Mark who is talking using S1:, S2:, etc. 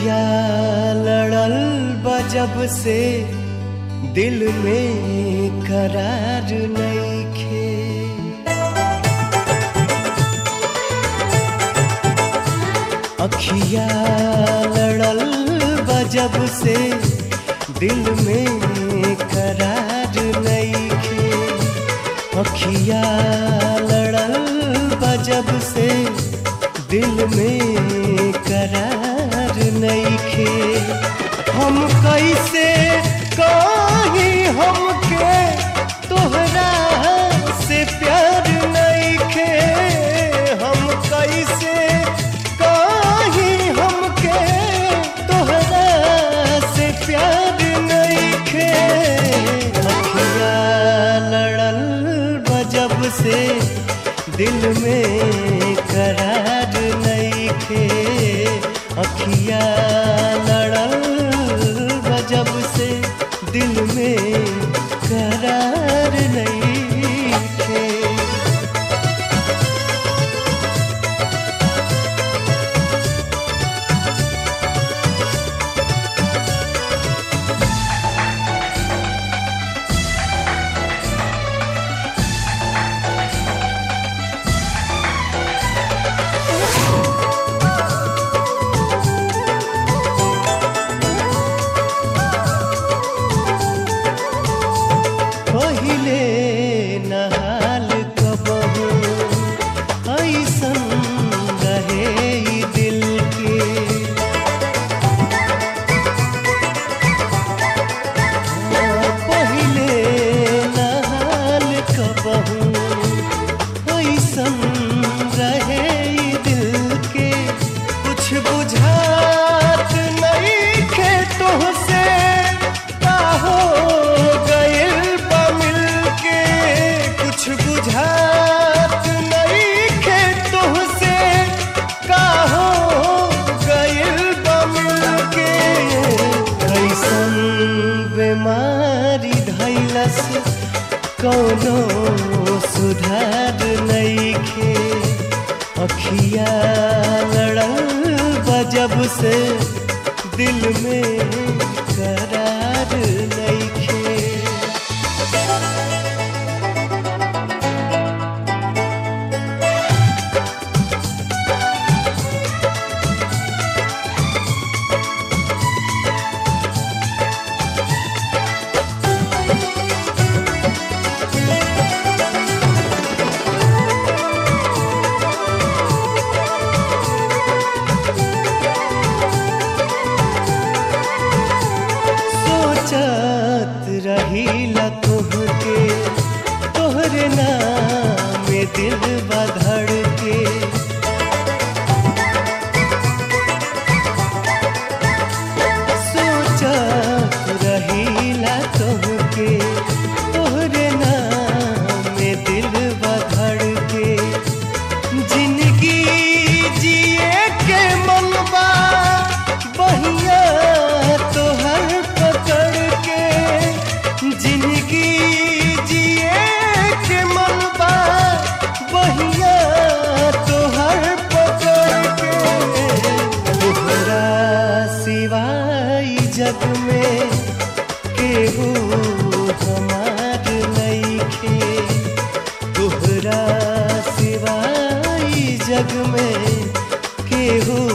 S1: अखिया लड़ल बजब से दिल में करार नईखे अखिया लड़ल बजब से दिल में करार नईखे अखिया लड़ल बजब से दिल में करार नईखे हम कैसे कहीं हमके तोहरा से प्यार नईखे हम कैसे कहीं हमके तोहरा से प्यार नईखे अखिया लड़ल बजब से दिल में करार नईखे अखिया लड़ल बजब से दिल में करार नईखे पहिले नहाल कबहू ऐसन रहे ई दिल के पहिले नहाल कबहू ऐसन रहे ई दिल के कुछ बुझात नहीं खे तोहसे का हो गइल बा मिल के कुछ बुझात नहीं खे तोहसे का हो गइल बा मिल के कैसन बीमारी धैलस कौनो सुधार नईखे अखिया लड़ल बजब से दिल में करार नईखे सोचत रहीला तोहके तोहरे नाम में दिल बधड़ के सोचत रहीला तोहके तोहरे नाम में दिल बधड़ के जिंदगी जिए के मनबा बहिया तोहर पकड़ के जिंदगी जिए के मनबा बहिया तोहर पकड़ के तोहरा सिवाय जग में केहू हमार नईखे तोहरा सिवाय जग में केहू